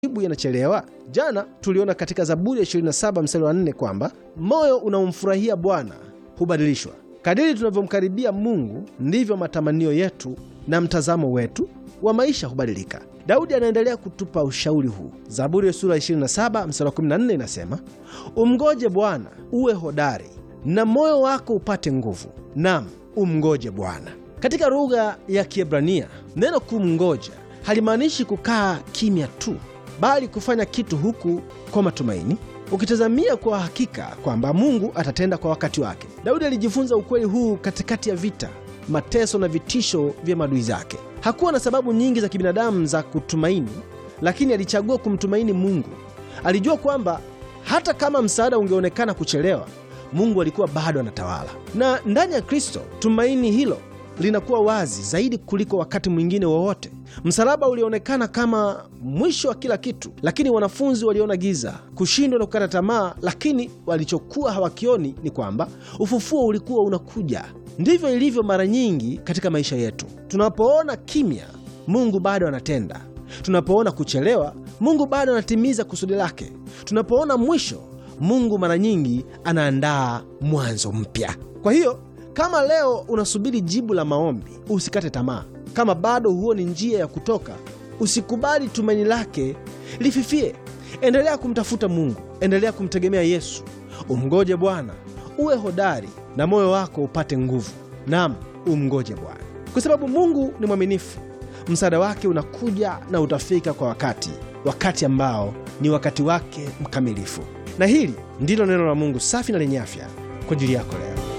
majibu yanachelewa? Jana tuliona katika Zaburi ya 27 mstari wa 4 kwamba moyo unaomfurahia Bwana hubadilishwa. Kadiri tunavyomkaribia Mungu ndivyo matamanio yetu na mtazamo wetu wa maisha hubadilika. Daudi anaendelea kutupa ushauri huu. Zaburi ya sura 27 mstari wa 14 inasema, umngoje Bwana uwe hodari na moyo wako upate nguvu, nam umngoje Bwana. Katika lugha ya Kiebrania neno kumngoja halimaanishi kukaa kimya tu, bali kufanya kitu huku kwa matumaini, ukitazamia kwa hakika kwamba Mungu atatenda kwa wakati wake. Daudi alijifunza ukweli huu katikati ya vita, mateso na vitisho vya maadui zake. Hakuwa na sababu nyingi za kibinadamu za kutumaini, lakini alichagua kumtumaini Mungu. Alijua kwamba hata kama msaada ungeonekana kuchelewa, Mungu alikuwa bado anatawala. Na ndani ya Kristo tumaini hilo linakuwa wazi zaidi kuliko wakati mwingine wowote. Msalaba ulionekana kama mwisho wa kila kitu, lakini wanafunzi waliona giza, kushindwa na kukata tamaa, lakini walichokuwa hawakioni ni kwamba ufufuo ulikuwa unakuja. Ndivyo ilivyo mara nyingi katika maisha yetu. Tunapoona kimya, Mungu bado anatenda. Tunapoona kuchelewa, Mungu bado anatimiza kusudi lake. Tunapoona mwisho, Mungu mara nyingi anaandaa mwanzo mpya. Kwa hiyo kama leo unasubiri jibu la maombi, usikate tamaa. Kama bado huoni njia ya kutoka, usikubali tumaini lake lififie. Endelea kumtafuta Mungu, endelea kumtegemea Yesu. Umngoje Bwana, uwe hodari na moyo wako upate nguvu. Naam, umngoje Bwana kwa sababu Mungu ni mwaminifu. Msaada wake unakuja na utafika kwa wakati, wakati ambao ni wakati wake mkamilifu. Na hili ndilo neno la Mungu safi na lenye afya kwa ajili yako leo.